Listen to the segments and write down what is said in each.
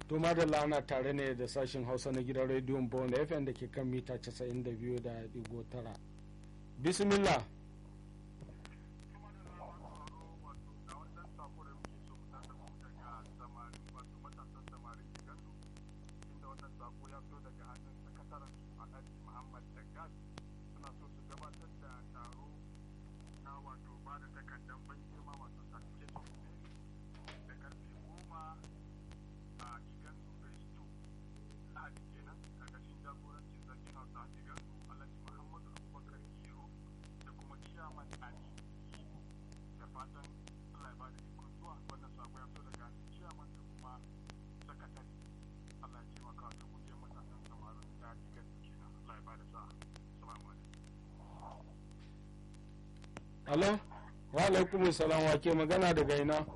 to madalla ana tare ne da sashen hausa na gidan rediyon bond fm da ke kan mita 92.9 bismillah Alo, wa alaikum salam wa ke magana daga ina?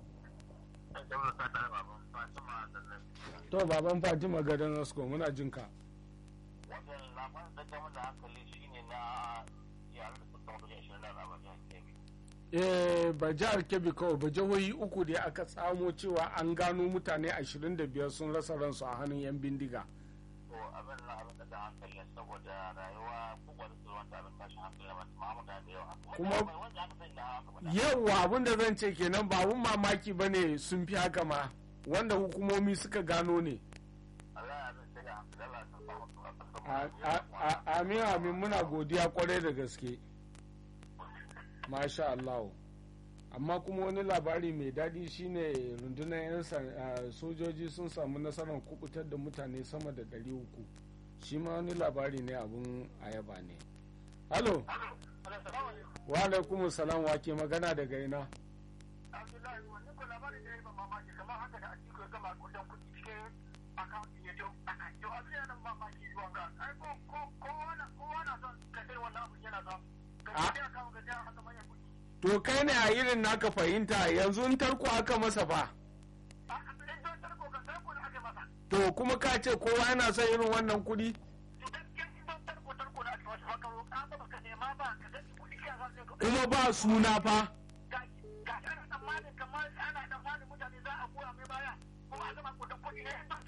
To baban Fatima gadon Rasko muna jin ka. Wannan labarin da ta da hankali shine na yaran da suka mutu ashirin da raba jihar Kebbi. Eh ba jihar Kebbi kawai ba jihohi uku da aka tsamo cewa an gano mutane 25 sun rasa ransu a hannun 'yan bindiga. To abin na abin da hankali saboda rayuwa kowa da tsoron ta abin tashin hankali ba ta mamu da yawa. Kuma wanda aka sani da haka ba. yawa abin da zan ce kenan ba abun mamaki ba ne sun fi haka ma wanda hukumomi suka gano ne. Allah ya abin sai da hankali Allah ya san samu A- a- a- Amin amin muna godiya kwarai da gaske. Masha Allah. Amma kuma wani labari mai daɗi shine rundunar 'yan san- a, sojoji sun samu nasarar kubutar da mutane sama da 300. Shi ma wani labari ne abun ayaba ne. Halo, wa alaikum salam wa ke magana daga ina? Abdullahi wani ko labarin da ya yi mamaki kamar haka da Atiku ya gama kudin kuɗi cikin akawuntin ya jau to abin yana mamaki zuwa ga ai ko ko kowa na kowa na son ka sai wannan abin yana son ka Ah. sai akawun ga jiya haka manyan kuɗi To kai ne a irin naka fahimta yanzu in tarko aka masa fa. a in don tarko ka sai ko da ake masa To kuma ka ce kowa yana son irin wannan kuɗi? to gaskiya in don tarko tarko da ake masa haka roƙa ba ka nema ba ka sai kuɗi ka san sai ka Kuma ba suna fa.